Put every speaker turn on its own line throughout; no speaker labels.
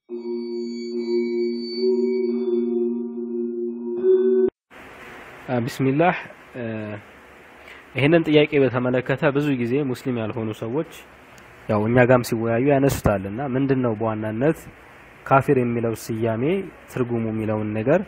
ቢስሚላህ ይህንን ጥያቄ በተመለከተ ብዙ ጊዜ ሙስሊም ያልሆኑ ሰዎች ያው እኛ ጋም ሲወያዩ ያነሱታል እና ምንድን ነው በዋናነት ካፊር የሚለው ስያሜ ትርጉሙ የሚለውን ነገር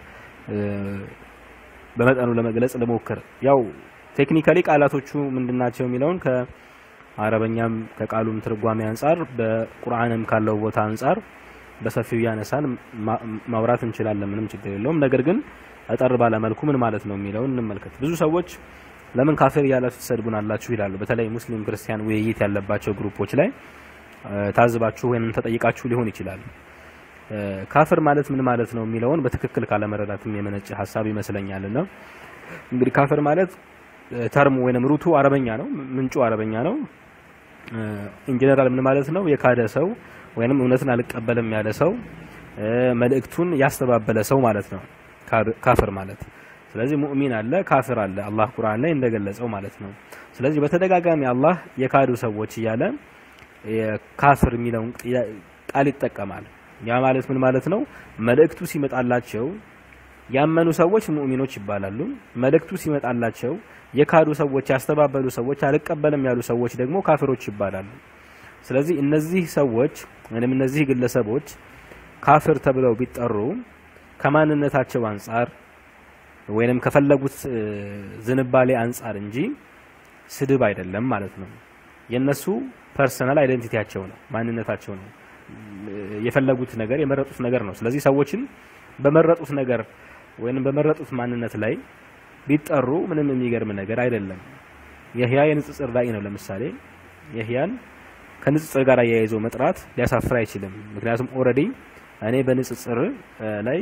በመጠኑ ለመግለጽ ልሞክር። ያው ቴክኒካሊ ቃላቶቹ ምንድናቸው የሚለውን ከአረበኛም ከቃሉም ትርጓሜ አንጻር በቁርአንም ካለው ቦታ አንጻር በሰፊው እያነሳን ማውራት እንችላለን። ምንም ችግር የለውም። ነገር ግን አጠር ባለ መልኩ ምን ማለት ነው የሚለውን እንመልከት። ብዙ ሰዎች ለምን ካፊር እያላችሁ ትሰድቡናላችሁ ይላሉ። በተለይ ሙስሊም ክርስቲያን ውይይት ያለባቸው ግሩፖች ላይ ታዝባችሁ ወይም ተጠይቃችሁ ሊሆን ይችላል። ካፍር ማለት ምን ማለት ነው የሚለውን በትክክል ካለመረዳትም የመነጨ ሀሳብ ይመስለኛል። እና እንግዲህ ካፍር ማለት ተርሙ ወይንም ሩቱ አረበኛ ነው፣ ምንጩ አረበኛ ነው። ኢንጀነራል ምን ማለት ነው? የካደ ሰው ወይንም እውነትን አልቀበልም ያለ ሰው፣ መልእክቱን ያስተባበለ ሰው ማለት ነው ካፍር ማለት። ስለዚህ ሙእሚን አለ፣ ካፍር አለ፣ አላህ ቁርአን ላይ እንደገለጸው ማለት ነው። ስለዚህ በተደጋጋሚ አላህ የካዱ ሰዎች እያለ ካፍር የሚለውን ቃል ይጠቀማል። ያ ማለት ምን ማለት ነው? መልእክቱ ሲመጣላቸው ያመኑ ሰዎች ሙእሚኖች ይባላሉ። መልእክቱ ሲመጣላቸው የካዱ ሰዎች፣ ያስተባበሉ ሰዎች፣ አልቀበልም ያሉ ሰዎች ደግሞ ካፍሮች ይባላሉ። ስለዚህ እነዚህ ሰዎች ወይም እነዚህ ግለሰቦች ካፍር ተብለው ቢጠሩ ከማንነታቸው አንጻር ወይንም ከፈለጉት ዝንባሌ አንጻር እንጂ ስድብ አይደለም ማለት ነው። የነሱ ፐርሰናል አይደንቲቲያቸው ነው፣ ማንነታቸው ነው። የፈለጉት ነገር የመረጡት ነገር ነው። ስለዚህ ሰዎችን በመረጡት ነገር ወይንም በመረጡት ማንነት ላይ ቢጠሩ ምንም የሚገርም ነገር አይደለም። የህያ የንጽጽር ራእይ ነው። ለምሳሌ የህያን ከንጽጽር ጋር አያይዞ መጥራት ሊያሳፍር አይችልም። ምክንያቱም ኦልሬዲ እኔ በንጽጽር ላይ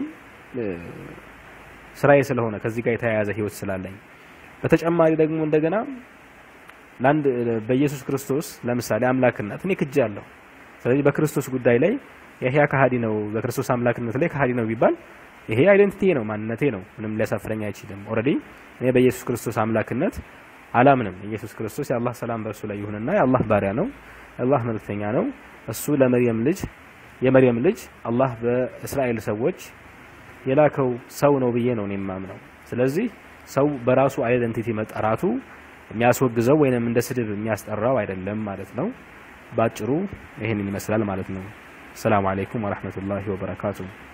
ስራዬ ስለሆነ ከዚህ ጋር የተያያዘ ህይወት ስላለኝ በተጨማሪ ደግሞ እንደገና ለአንድ በኢየሱስ ክርስቶስ ለምሳሌ አምላክነት እኔ ክጄ አለሁ። ስለዚህ በክርስቶስ ጉዳይ ላይ የህያ ከሃዲ ነው፣ በክርስቶስ አምላክነት ላይ ከሃዲ ነው ቢባል ይሄ አይደንቲቲ ነው፣ ማንነቴ ነው። ምንም ሊያሳፍረኝ አይችልም። ኦልሬዲ እኔ በኢየሱስ ክርስቶስ አምላክነት አላምንም። ኢየሱስ ክርስቶስ የአላህ ሰላም በእርሱ ላይ ይሁንና የአላህ ባሪያ ነው፣ የአላህ መልክተኛ ነው። እሱ ለመርየም ልጅ የመርየም ልጅ አላህ በእስራኤል ሰዎች የላከው ሰው ነው ብዬ ነው እኔ የማምነው። ስለዚህ ሰው በራሱ አይደንቲቲ መጠራቱ የሚያስወግዘው ወይንም እንደ ስድብ የሚያስጠራው አይደለም ማለት ነው። ባጭሩ ይህንን ይመስላል ማለት ነው። ሰላም አለይኩም ወራህመቱላሂ ወበረካቱሁ።